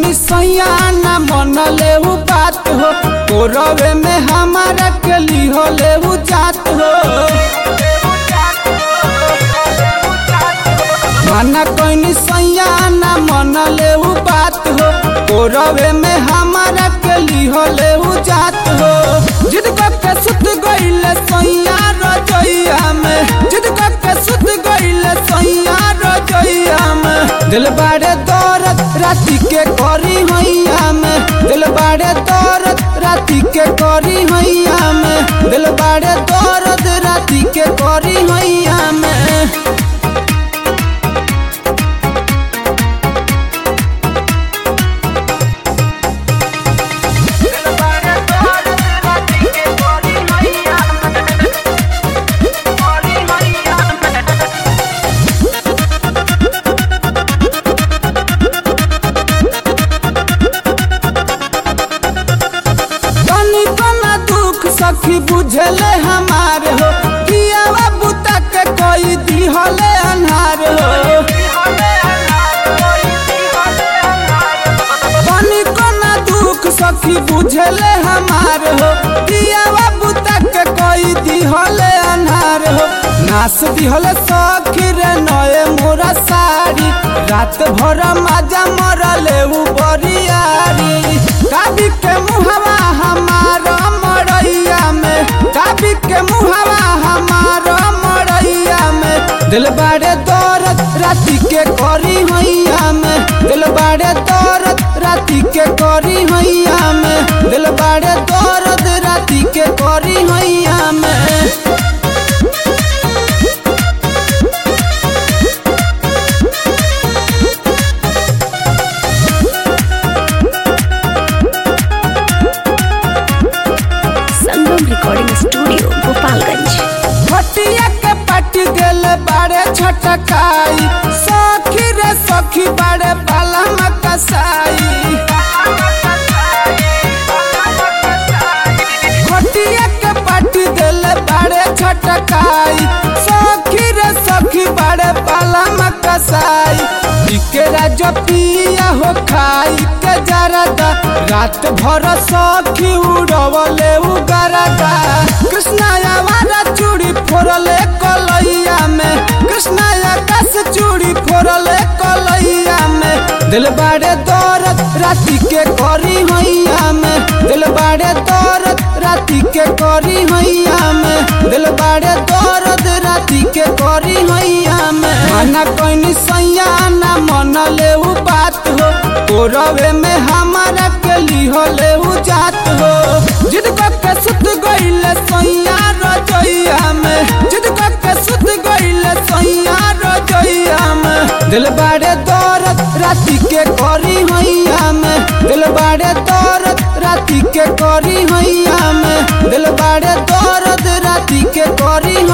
कोई सैया न मन ले बात हो कोरवे में हमारा के लिहो ले जात हो माना कोई सैया न मन ले बात हो कोरवे में हमारा के लिहो ले जात हो जिद के सुत गइले सैया रजैया में जिद के सुत गइले सैया रजैया में दिल बाड़े दौरत राती के करी हैया में दिल बाड़े दौरत राती के करी हैया में दिल बाड़े दौरत राती के करी हैया में तनी कना दुख सखी बुझले हमार हो कियावा बुता के कोई दिहले अन्हार हो तनी कना दुख सखी बुझले हमार हो कियावा बुता के कोई दिहले अन्हार हो नास दिहले सखी रे नए मोरा साड़ी रात भर माजा मरले उ बरियारी काबी के मुहवा हमार मरैया में काबी के मुहवा हमार मरैया में दिल बाड़े दौरत राती के करी हैया में दिल बाड़े दौरत राती के करी हैया में दिल बाड़े दौरत राती के करी हैया में संगम रिकॉर्डिंग स्टूडियो गोपालगंज हटिया के पट गेल बारे छटकाई सखी रे सखी बारे बाला मकसाई हटिया के पट गेल बारे छटकाई सखी रे सखी बारे बाला मकसाई के राजो पिया हो खाई के जरदा रात भर सखी उड़वले उगरदा कृष्णा आवारा चूड़ी फोड़ले कलैया में कृष्णा आकाश चूड़ी फोड़ले कलैया में दिल बाड़े दौरत राती के करी हैया में दिल बाड़े दौरत राती के करी हैया में दिल बाड़े दौरत राती के करी हैया में माना कोई सैया ना मन ले बात हो कोरवे में हमारा के लिहो ले जात हो जिद के सुत गइले सैया रजैया में जिद के सुत गइले सैया रजैया में दिल बाड़े दौरत राती के करी हैया में दिल बाड़े दौरत राती के करी हैया में दिल बाड़े दौरत राती के करी